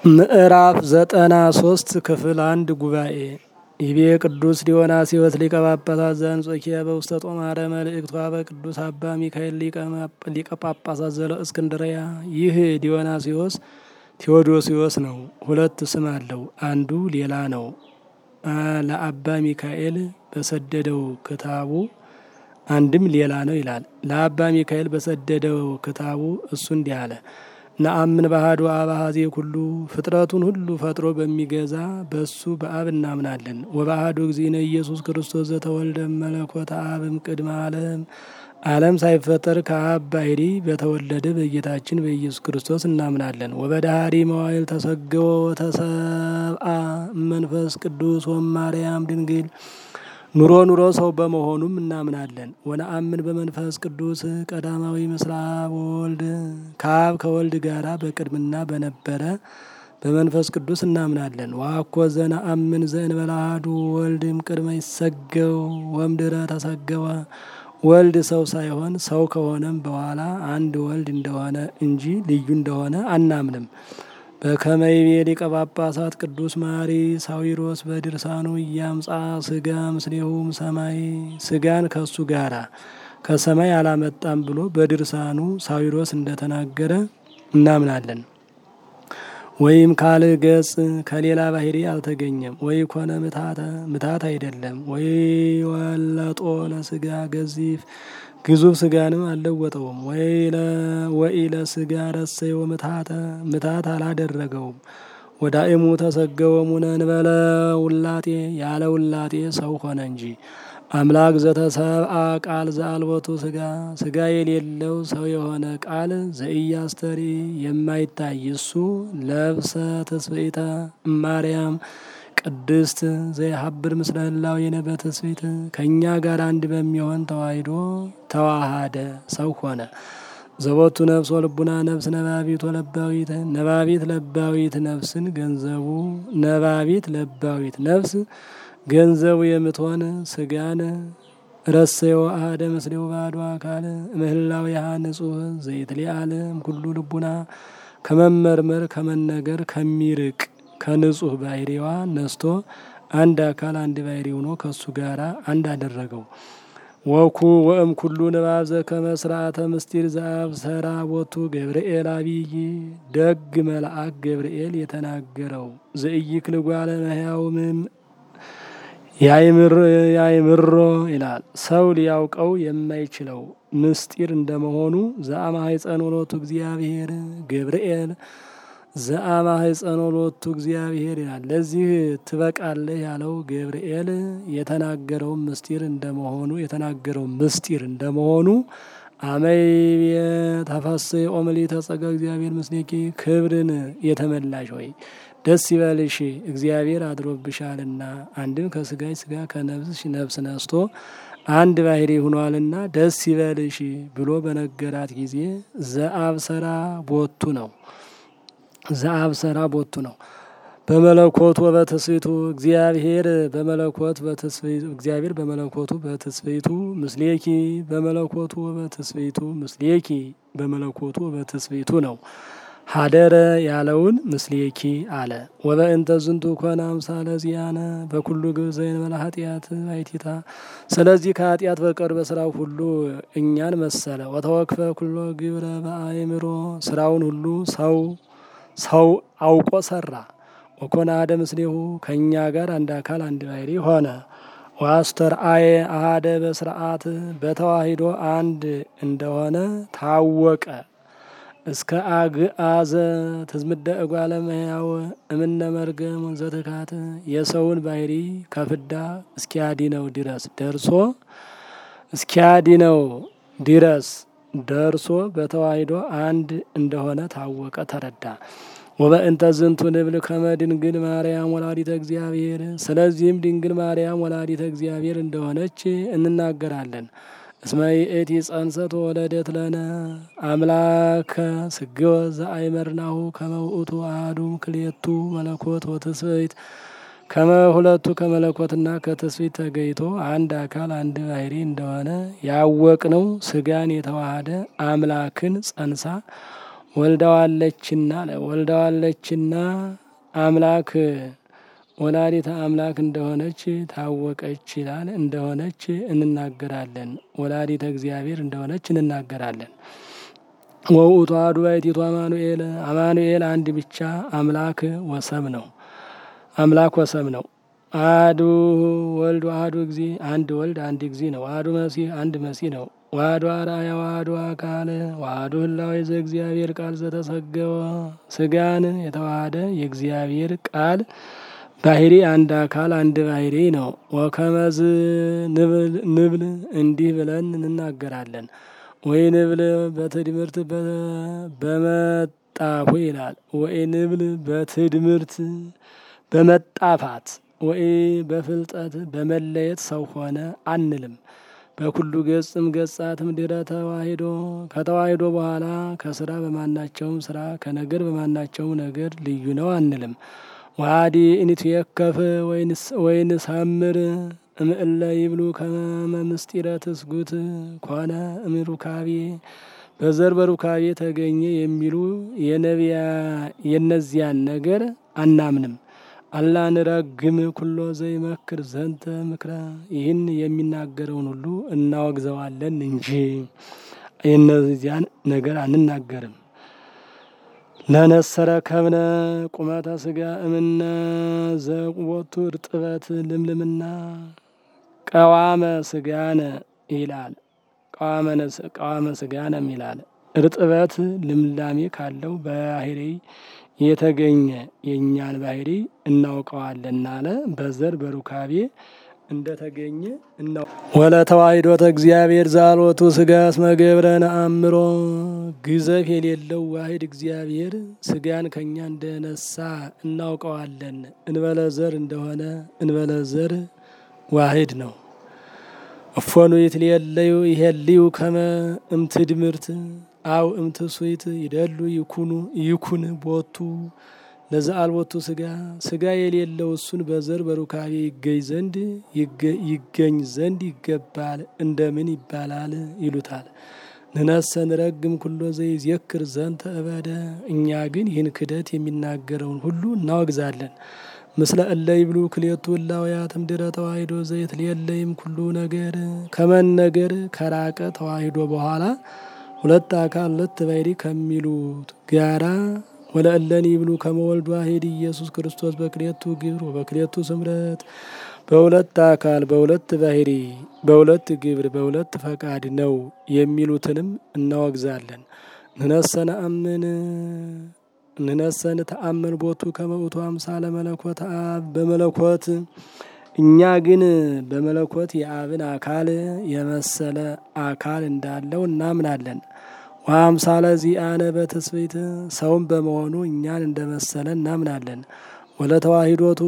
ምዕራፍ ዘጠና ሶስት ክፍል አንድ ጉባኤ ይቤ ቅዱስ ዲዮናስዮስ ሊቀ ጳጳሳት ዘአንጾኪያ በውስተ ጦማረ መልእክቷ በቅዱስ አባ ሚካኤል ሊቀ ጳጳሳት ዘለ እስክንድርያ። ይህ ዲዮናስዮስ ቴዎዶሲዮስ ነው። ሁለት ስም አለው። አንዱ ሌላ ነው። ለአባ ሚካኤል በሰደደው ክታቡ አንድም ሌላ ነው ይላል። ለአባ ሚካኤል በሰደደው ክታቡ እሱ እንዲህ አለ። ነአምን ባህዶ አብ አሐዜ ኩሉ ፍጥረቱን ሁሉ ፈጥሮ በሚገዛ በሱ በአብ እናምናለን። ወባህዶ እግዚእነ ኢየሱስ ክርስቶስ ዘተወልደ መለኮተ አብም ቅድመ ዓለም ዓለም ሳይፈጠር ከአብ ባሕሪ በተወለደ በጌታችን በኢየሱስ ክርስቶስ እናምናለን። ወበዳህሪ መዋይል ተሰገወ ወተሰብአ መንፈስ ቅዱስ ወማርያም ድንግል ኑሮ ኑሮ ሰው በመሆኑም እናምናለን። ወነአምን በመንፈስ ቅዱስ ቀዳማዊ ምስለ አብ ወወልድ ከአብ ከወልድ ጋራ በቅድምና በነበረ በመንፈስ ቅዱስ እናምናለን። ዋኮ ዘነአምን ዘእንበለ አሐዱ ወልድም ቅድመ ይሰገው ወምድረ ተሰገወ ወልድ ሰው ሳይሆን ሰው ከሆነም በኋላ አንድ ወልድ እንደሆነ እንጂ ልዩ እንደሆነ አናምንም። በከመይቤ ሊቀ ጳጳሳት ቅዱስ ማሪ ሳዊሮስ በድርሳኑ እያምጻ ስጋ ምስሌሁም ሰማይ ስጋን ከሱ ጋራ ከሰማይ አላመጣም ብሎ በድርሳኑ ሳዊሮስ እንደተናገረ እናምናለን። ወይም ካል ገጽ ከሌላ ባህሪ አልተገኘም። ወይ ኮነ ምታተ ምታት አይደለም። ወይ ወለጦ ለስጋ ገዚፍ ግዙፍ ስጋንም አልለወጠውም። ወይ ለስጋ ረሰዮ ምታተ ምታት አላደረገውም። ወዳእሙ ተሰገወ ሙነ እንበለ ውላጤ ያለ ውላጤ ሰው ሆነ እንጂ አምላክ ዘተሰብአ ቃል ዘአልቦቱ ስጋ ስጋ የሌለው ሰው የሆነ ቃል ዘኢያስተሪ የማይታይ እሱ ለብሰ ተስብእተ እማርያም ቅድስት ዘይሀብር ምስለ ህላዌነ በትስብእት ከእኛ ጋር አንድ በሚሆን ተዋሂዶ ተዋሃደ ሰው ሆነ። ዘቦቱ ነፍስ ወልቡና ነፍስ ነባቢት ወለባዊት ነባቢት ለባዊት ነፍስን ገንዘቡ ነባቢት ለባዊት ነፍስ ገንዘቡ የምትሆን ስጋን ረሰዮ አሐደ ምስሌው ባዶ አካል ምህላዊሃ ንጹሕ ዘይትሊአለም ኩሉ ልቡና ከመመርመር ከመነገር ከሚርቅ ከንጹሕ ባህሪዋ ነስቶ አንድ አካል አንድ ባህሪ ሆኖ ከሱ ጋራ አንድ አደረገው። ወኩ ወእም ኩሉ ንባብ ዘከመ ስርዓተ ምስጢር ዘአብሰራ ቦቱ ገብርኤል አብይ ደግ መልአክ ገብርኤል የተናገረው ዘኢይክል ጓለ እመሕያው ያይምሮ ይላል። ሰው ሊያውቀው የማይችለው ምስጢር እንደመሆኑ ዘአማኅፀነ ሎቱ እግዚአብሔር ገብርኤል ዘአማኅፀነ ሎቱ እግዚአብሔር ይላል። ለዚህ ትበቃለህ ያለው ገብርኤል የተናገረው ምስጢር እንደመሆኑ የተናገረው ምስጢር እንደመሆኑ አመይ ተፈሥሒ ኦምሊተ ጸጋ እግዚአብሔር ምስሌኪ ክብርን የተመላሽ ወይ ደስ ይበልሽ እግዚአብሔር አድሮብሻልና አንድም ከስጋሽ ስጋ ከነፍስሽ ነፍስ ነስቶ አንድ ባህሪ ሆኗልና ደስ ይበልሽ ብሎ በነገራት ጊዜ ዘአብሰራ ቦቱ ነው። ዘአብሰራ ቦቱ ነው። በመለኮቱ በትስብእቱ እግዚአብሔር በመለኮት በትስብእቱ እግዚአብሔር በመለኮቱ በትስብእቱ ምስሌኪ በመለኮቱ በትስብእቱ ምስሌኪ በመለኮቱ በትስብእቱ ነው። ሀደረ ያለውን ምስሌኪ አለ። ወበእንተ ዝንቱ ኮነ አምሳለ ዚአነ በኩሉ ግብር ዘእንበለ ኃጢአት ባሕቲታ። ስለዚህ ከኃጢአት በቀር በስራው ሁሉ እኛን መሰለ። ወተወክፈ ኩሎ ግብረ በአእምሮ ስራውን ሁሉ ሰው ሰው አውቆ ሰራ። ወኮነ አሐደ ምስሌሁ ከእኛ ጋር አንድ አካል አንድ ባህሪ ሆነ። ወአስተርአየ አሐደ በስርዓት በተዋሂዶ አንድ እንደሆነ ታወቀ። እስከ አግአዘ ትዝምደ እጓለ እመሕያው እምነ መርገም ዘትካት የሰውን ባህሪ ከፍዳ እስኪያድነው ድረስ ደርሶ እስኪያድነው ድረስ ደርሶ በተዋሂዶ አንድ እንደሆነ ታወቀ ተረዳ። ወበእንተ ዝንቱ ንብል ከመ ድንግል ማርያም ወላዲተ እግዚአብሔር ስለዚህም ድንግል ማርያም ወላዲተ እግዚአብሔር እንደሆነች እንናገራለን። እስመ ይእቲ ጸንሰት ወለደት ለነ አምላከ ስግወ ዘአይመርናሁ ከመ ውእቱ አሐዱ ክልኤቱ መለኮት ወትስብእት ከመ ሁለቱ ከመለኮትና ከትስብእት ተገይቶ አንድ አካል አንድ ባህሪ እንደሆነ ያወቅነው ስጋን የተዋሃደ አምላክን ጸንሳ ወልዳዋለችና ወልዳዋለችና አምላክ ወላዲተ አምላክ እንደሆነች ታወቀች ይላል። እንደሆነች እንናገራለን። ወላዲተ እግዚአብሔር እንደሆነች እንናገራለን። ወውእቱ አሐዱ ባሕቲቱ አማኑኤል አማኑኤል አንድ ብቻ አምላክ ወሰብ ነው። አምላክ ወሰብ ነው። አሐዱ ወልድ አሐዱ ጊዜ አንድ ወልድ አንድ ጊዜ ነው። አሐዱ መሲህ አንድ መሲህ ነው። ዋህዶ አርአያ ዋህዶ አካል ዋህዶ ህላዌ ዘእግዚአብሔር ቃል ዘተሰገወ ስጋን የተዋሃደ የእግዚአብሔር ቃል ባህሪ አንድ አካል አንድ ባህሪ ነው። ወከመዝ ንብል እንዲህ ብለን እንናገራለን። ወይ ንብል በትድምርት በመጣፉ ይላል። ወይ ንብል በትድምርት በመጣፋት ወይ በፍልጠት በመለየት ሰው ሆነ አንልም። በኩሉ ገጽም ገጻትም ድረ ተዋሂዶ ከተዋሂዶ በኋላ ከስራ በማናቸውም ስራ ከነገር በማናቸውም ነገር ልዩ ነው አንልም። ዋዲ ኢንትየከፍ ወይንሳምር እምእለ ይብሉ ከመ ምስጢረ ትስጉት ኮነ እምሩካቤ በዘር በሩካቤ ተገኘ የሚሉ የነቢያ የነዚያን ነገር አናምንም። አላ ንረግም ኩሎ ዘይመክር ዘንተ ምክረ ይህን የሚናገረውን ሁሉ እናወግዘዋለን እንጂ የነዚያን ነገር አንናገርም። ለነሰረ ከብነ ቁመተ ስጋ እምነ ዘቁቦቱ እርጥበት ልምልምና ቀዋመ ስጋነ ይላል። ቀዋመ ስጋነም ይላል። እርጥበት ልምላሜ ካለው ባህሪ የተገኘ የእኛን ባህሪ እናውቀዋለን አለ። በዘር በሩካቤ እንደተገኘ እናው ወለ ተዋሂዶተ እግዚአብሔር ዛሎቱ ስጋ እስመ ገብረ ነአምሮ ግዘፍ የሌለው ዋሂድ እግዚአብሔር ስጋን ከእኛ እንደነሳ እናውቀዋለን። እንበለ ዘር እንደሆነ እንበለ ዘር ዋሂድ ነው። እፎኑ ይትሌለዩ ይሄልዩ ከመ እምትድምርት አው እምትሱይት ይደሉ ይኩኑ ይኩን ቦቱ ለዘአልቦቱ ስጋ ስጋ የሌለው እሱን በዘር በሩካቤ ይገኝ ዘንድ ይገኝ ዘንድ ይገባል። እንደምን ይባላል ይሉታል። ንነሰ ንረግም ኩሎ ዘይዜክር ዘንተ እበደ እኛ ግን ይህን ክደት የሚናገረውን ሁሉ እናወግዛለን። ምስለ እለ ይብሉ ክልኤቱ እላውያት እምድረ ተዋሂዶ ዘይት ሌለይም ኩሉ ነገር ከመን ነገር ከራቀ ተዋሂዶ በኋላ ሁለት አካል ሁለት ባሕሪ ከሚሉት ጋራ ወለእለን ይብሉ ከመወልድ ዋሂድ ኢየሱስ ክርስቶስ በክልኤቱ ግብር ወበክልኤቱ ስምረት በሁለት አካል በሁለት ባሕሪ በሁለት ግብር በሁለት ፈቃድ ነው የሚሉትንም እናወግዛለን። ንነሰነ አምን ንነሰን ተአመን ቦቱ ከመውቱ አምሳለ መለኮት አብ በመለኮት እኛ ግን በመለኮት የአብን አካል የመሰለ አካል እንዳለው እናምናለን። ወአምሳለ ዚአነ በትስብእት ሰውም በመሆኑ እኛን እንደመሰለ እናምናለን። ወለተዋሂዶቱ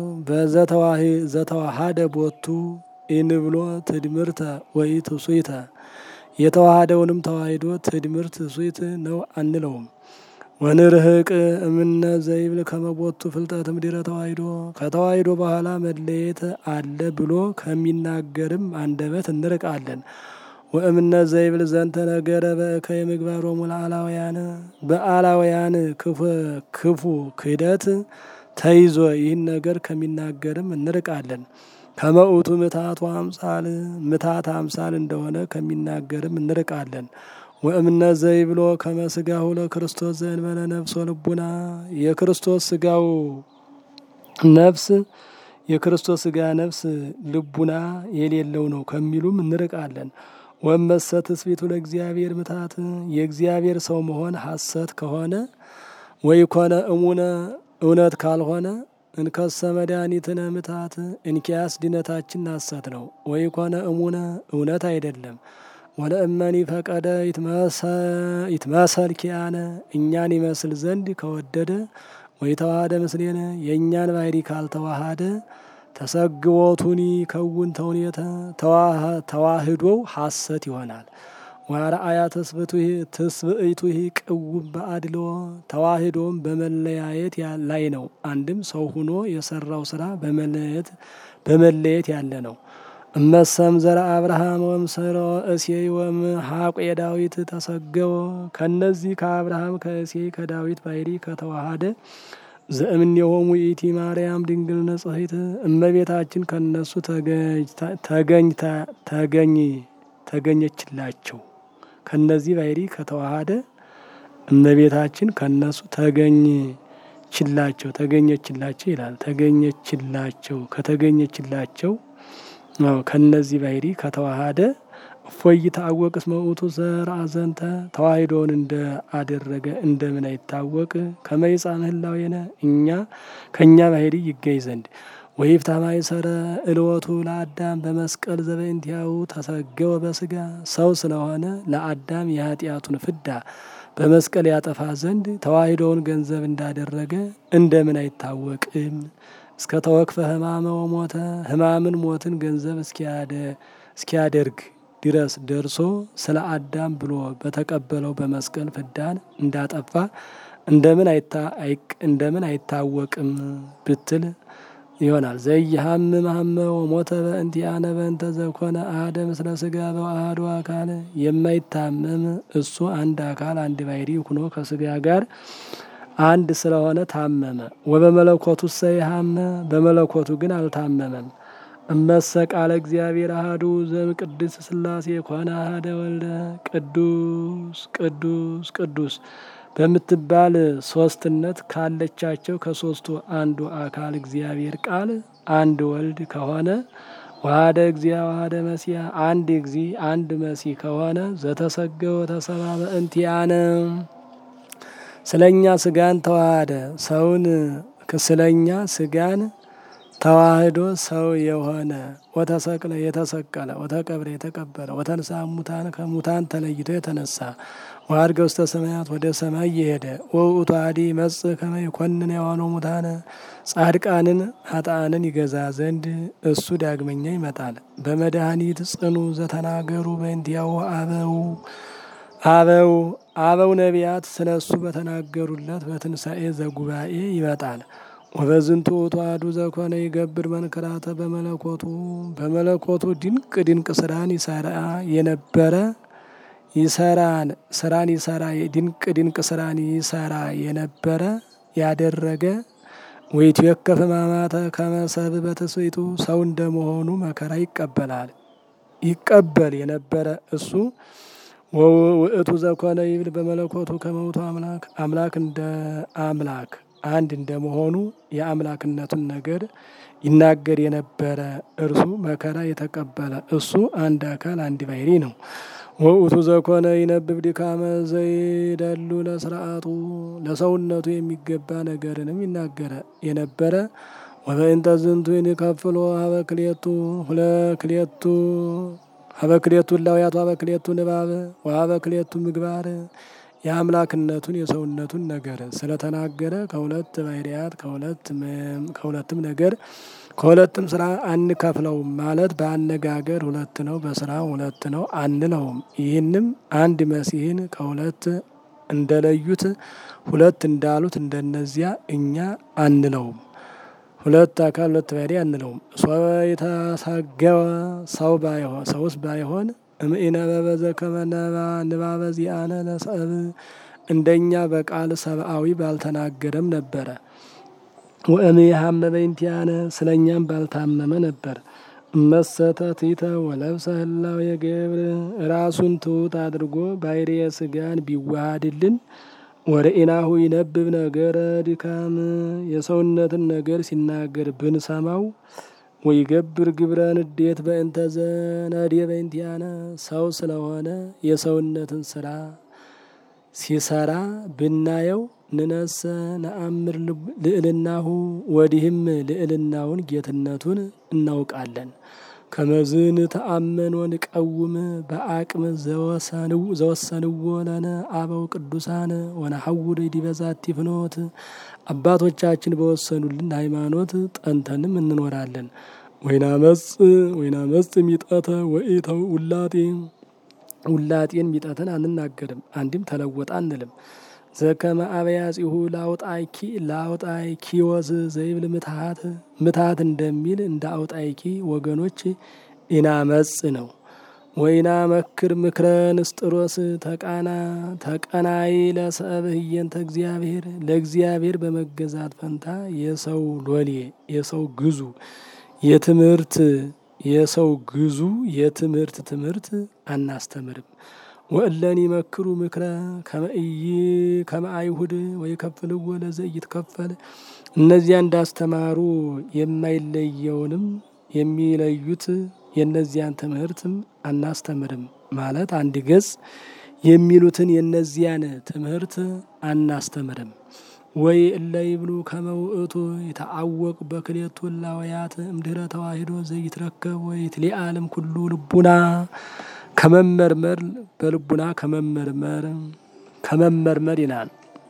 በዘተዋሃደ ቦቱ ኢንብሎ ትድምርተ ወይ ትሱይተ የተዋሃደውንም ተዋሂዶ ትድምርት ትሱይት ነው አንለውም። ወንርህቅ እምነ ዘይብል ከመቦቱ ፍልጠት ምድረ ተዋሂዶ ከተዋሂዶ በኋላ መለየት አለ ብሎ ከሚናገርም አንደበት እንርቃለን። ወእምነ ዘይብል ዘንተ ነገረ በእከይ ምግባሮሙ ለአላውያን በአላውያን ክፉ ክህደት ተይዞ ይህን ነገር ከሚናገርም እንርቃለን። ከመኡቱ ምታቱ አምሳል ምታት አምሳል እንደሆነ ከሚናገርም እንርቃለን። ወእምነ ዘይብሎ ከመስጋሁ ለክርስቶስ ዘእንበለ ነፍስ ወልቡና የክርስቶስ ስጋው ነፍስ የክርስቶስ ስጋ ነፍስ ልቡና የሌለው ነው ከሚሉም እንርቃለን። ወመሰ ትስብእቱ ለእግዚአብሔር ምታት የእግዚአብሔር ሰው መሆን ሐሰት ከሆነ ወይ ኮነ እሙነ እውነት ካልሆነ እንከሰ መድኃኒትነ ምታት እንኪያስ ድነታችን ሐሰት ነው። ወይ ኮነ እሙነ እውነት አይደለም። ወለእመኒ ፈቀደ ይትመሰል ኪያነ እኛን ይመስል ዘንድ ከወደደ ወይ ተዋሃደ ምስሌነ የእኛን ባሕሪ ካልተዋሃደ ተሰግቦቱኒ ከውን ተውኔተ ተዋህዶው ሐሰት ይሆናል። ወአርአያ ትስብእቱ ቅውም በአድሎ ተዋህዶም በመለያየት ላይ ነው። አንድም ሰው ሁኖ የሰራው ስራ በመለየት በመለየት ያለ ነው። እመሰም ዘረ አብርሃም ወምሰሮ እሴይ ወም ሀቁ የዳዊት ተሰገወ ከነዚህ ከአብርሃም ከእሴይ ከዳዊት ባይሪ ከተዋሃደ ዘእምኔሆሙ ይእቲ ማርያም ድንግል ንጽሕት እመቤታችን ከነሱ ተገኝታ ተገኝ ተገኘችላቸው። ከነዚህ ባይሪ ከተዋሃደ እመቤታችን ከነሱ ተገኝችላቸው ተገኘችላቸው ይላል። ተገኘችላቸው ከተገኘችላቸው ከነዚህ ባይሪ ከተዋሃደ እፎይ ታወቅስ መውቱ ዘርአ ዘንተ ተዋሂዶውን እንደ አደረገ እንደምን አይታወቅ ከመይጻ ምህላዌነ እኛ ከእኛ ባሕሪ ይገኝ ዘንድ ወይፍታ ማይሰረ እልወቱ ለአዳም በመስቀል ዘበእንቲአሁ ተሰገወ በስጋ ሰው ስለሆነ ለአዳም የኃጢአቱን ፍዳ በመስቀል ያጠፋ ዘንድ ተዋሂዶውን ገንዘብ እንዳደረገ እንደምን አይታወቅም? እስከ ተወክፈ ሕማመ ወሞተ ሕማምን ሞትን ገንዘብ እስኪያደርግ ድረስ ደርሶ ስለ አዳም ብሎ በተቀበለው በመስቀል ፍዳን እንዳጠፋ እንደምን እንደምን አይታወቅም ብትል ይሆናል። ዘይሃምም ሀመ ወሞተ በእንቲአነ በእንተ ዘኮነ አሐደ ምስለ ስጋ በአሐዱ አካል የማይታመም እሱ አንድ አካል አንድ ባሕሪ ሁኖ ከስጋ ጋር አንድ ስለሆነ ታመመ። ወበመለኮቱ ሰይሃመ በመለኮቱ ግን አልታመመም። እመሰ ቃለ እግዚአብሔር አሐዱ ዘም ቅድስት ሥላሴ ኮነ አሐደ ወልደ ቅዱስ ቅዱስ ቅዱስ በምትባል ሶስትነት ካለቻቸው ከሶስቱ አንዱ አካል እግዚአብሔር ቃል አንድ ወልድ ከሆነ ዋህደ እግዚአ ዋህደ መሲያ አንድ እግዚ አንድ መሲህ ከሆነ ዘተሰገወ ተሰባ በእንቲአነ ስለኛ ስጋን ተዋሃደ ሰውን ስለኛ ስጋን ተዋህዶ ሰው የሆነ ወተሰቅለ የተሰቀለ ወተቀብረ የተቀበረ ወተንሳ ሙታን ከሙታን ተለይቶ የተነሳ ወአድገ ውስተ ሰማያት ወደ ሰማይ የሄደ ወውእቱ አሐዲ ይመጽእ ከመ ይኰንን የዋኖ ሙታነ ጻድቃንን ኃጥአንን ይገዛ ዘንድ እሱ ዳግመኛ ይመጣል። በመድኃኒት ጽኑ ዘተናገሩ በእንቲአሁ አበው አበው አበው ነቢያት ስለ እሱ በተናገሩለት በትንሣኤ ዘጉባኤ ይመጣል። ወበዝንቱ ውእቱ አሐዱ ዘኮነ ይገብር መንክራተ በመለኮቱ በመለኮቱ ድንቅ ድንቅ ስራን ይሰራ የነበረ ይሰራን ስራን ይሰራ ድንቅ ድንቅ ስራን ይሰራ የነበረ ያደረገ ወይትዌከፍ ሕማማተ ከመ ሰብእ በትስብእቱ ሰው እንደመሆኑ መከራ ይቀበላል ይቀበል የነበረ እሱ ውእቱ ዘኮነ ይብል በመለኮቱ ከመውቱ አምላክ አምላክ እንደ አምላክ አንድ እንደመሆኑ የአምላክነቱን ነገር ይናገር የነበረ እርሱ መከራ የተቀበለ እሱ አንድ አካል አንድ ባሕሪ ነው። ወውእቱ ዘኮነ ይነብብ ድካመ ዘይደሉ ለስርዓቱ ለሰውነቱ የሚገባ ነገርንም ይናገረ የነበረ ወበእንተ ዝንቱ ይንከፍሎ ሀበ ክልኤቱ ሁለ ክልኤቱ ሀበ ክልኤቱ እላውያቱ ሀበ ክልኤቱ ንባብ ወሀበ ክልኤቱ ምግባር የአምላክነቱን የሰውነቱን ነገር ስለተናገረ ከሁለት ባሕርያት ከሁለትም ነገር ከሁለትም ስራ አንከፍለውም ማለት በአነጋገር ሁለት ነው፣ በስራ ሁለት ነው አንለውም። ይህንም አንድ መሲህን ከሁለት እንደለዩት ሁለት እንዳሉት እንደነዚያ እኛ አንለውም። ሁለት አካል ሁለት ባሕርይ አንለውም። ሶበ የተሰገወ ሰው ባይሆን ሰውስ ባይሆን እምኢነበበ ዘከመ ንባበ ዚአነ ለሰብእ እንደኛ በቃል ሰብአዊ ባልተናገረም ነበረ። ወእምይሃመ በእንቲአነ ስለ እኛም ባልታመመ ነበር። እመሰተ ትሕተ ወለብሰ ህላዌ የገብር ራሱን ትሑት አድርጎ ባሕርየ ሥጋን ቢዋሃድልን ወርኢናሁ ይነብብ ነገረ ድካም የሰውነትን ነገር ሲናገር ብንሰማው ወይገብር ግብረ ንዴት በእንተ ዘነድየ በእንቲአነ ሰው ስለሆነ የሰውነትን ስራ ሲሰራ ብናየው ንነሰ ነአምር ልዕልናሁ ወዲህም ልዕልናውን ጌትነቱን እናውቃለን። ከመዝን ተአመን ወንቀውም በአቅም ዘወሰንዎ ለነ አበው ቅዱሳን ወነሐውር ዲበ ዛቲ ፍኖት አባቶቻችን በወሰኑልን ሃይማኖት ጠንተንም እንኖራለን። ወይናመጽ ወይናመጽ ሚጠተ ወኢተው ውላጤ ውላጤን ሚጠትን አንናገርም፣ አንድም ተለወጠ አንልም። ዘከመ አበያጺሁ ላውጣይኪ ላውጣይኪዎስ ዘይብል ምትሃት ምትሃት እንደሚል እንደ አውጣይኪ ወገኖች ኢናመጽ ነው። ወይና መክር ምክረ ንስጥሮስ ተቃና ተቀናይ ለሰብእ ህየንተ እግዚአብሔር ለእግዚአብሔር በመገዛት ፈንታ የሰው ሎሌ የሰው ግዙ የትምህርት የሰው ግዙ የትምህርት ትምህርት አናስተምርም። ወእለን ይመክሩ ምክረ ከመእይ ከመአይሁድ ወይ ከፍልዎ ለዘ ይትከፈል እነዚያ እንዳስተማሩ የማይለየውንም የሚለዩት የእነዚያን ትምህርትም አናስተምርም ማለት አንድ ገጽ የሚሉትን የእነዚያን ትምህርት አናስተምርም። ወይ እለ ይብሉ ከመ ውእቱ የተአወቅ በክሌቱ እላውያት እምድኅረ ተዋሂዶ ዘይትረከብ ወይ ትሊአለም ኩሉ ልቡና ከመመርመር በልቡና ከመመርመር ከመመርመር ይላል።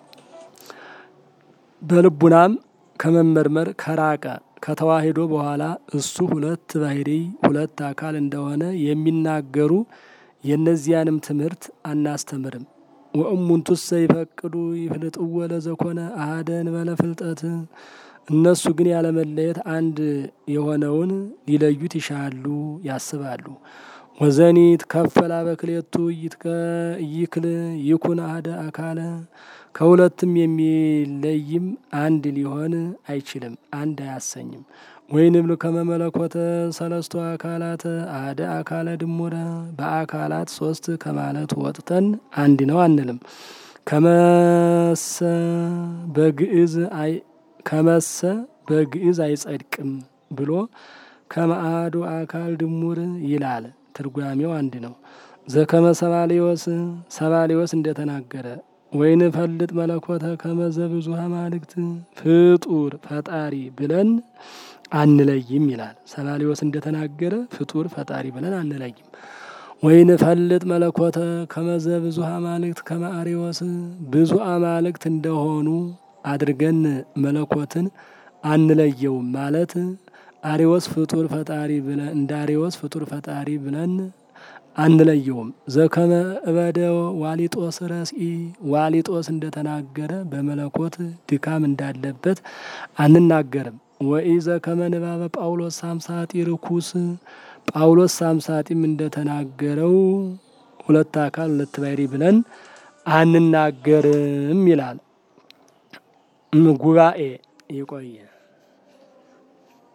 በልቡናም ከመመርመር ከራቀ ከተዋሂዶ በኋላ እሱ ሁለት ባህሪ ሁለት አካል እንደሆነ የሚናገሩ የእነዚያንም ትምህርት አናስተምርም። ወእሙንቱሰ ይፈቅዱ ይፍልጥዎ ለዘኮነ አሐደ እንበለ ፍልጠት እነሱ ግን ያለመለየት አንድ የሆነውን ሊለዩት ይሻሉ ያስባሉ። ወዘኒ ትከፈላ በክሌቱ ይክል ይኩን አሐደ አካለ ከሁለትም የሚለይም አንድ ሊሆን አይችልም፣ አንድ አያሰኝም። ወይንብል ከመ መለኮተ ሰለስቱ አካላት አሐደ አካለ ድሙረ በአካላት ሶስት ከማለት ወጥተን አንድ ነው አንልም። ከመሰ በግዕዝ ከመሰ በግዕዝ አይጸድቅም ብሎ ከመአሐዱ አካል ድሙር ይላል። ትርጓሜው አንድ ነው። ዘከመ ሰባሌዎስ ሰባሌዎስ እንደተናገረ ወይን ፈልጥ መለኮተ ከመዘ ብዙኃ አማልክት ፍጡር ፈጣሪ ብለን አንለይም ይላል። ሰባሌዎስ እንደተናገረ ፍጡር ፈጣሪ ብለን አንለይም። ወይን ፈልጥ መለኮተ ከመዘ ብዙኃ አማልክት ከመ አርዮስ ብዙ አማልክት እንደሆኑ አድርገን መለኮትን አንለየውም ማለት አሪዎስ ፍጡር ፈጣሪ ብለን እንደ አሪዎስ ፍጡር ፈጣሪ ብለን አንለየውም። ዘከመ እበደ ዋሊጦስ ረስኢ ዋሊጦስ እንደተናገረ በመለኮት ድካም እንዳለበት አንናገርም። ወኢ ዘከመ ንባበ ጳውሎስ ሳምሳጢ ርኩስ ጳውሎስ ሳምሳጢም እንደተናገረው ሁለት አካል ሁለት ባሕሪ ብለን አንናገርም ይላል። ጉባኤ ይቆየ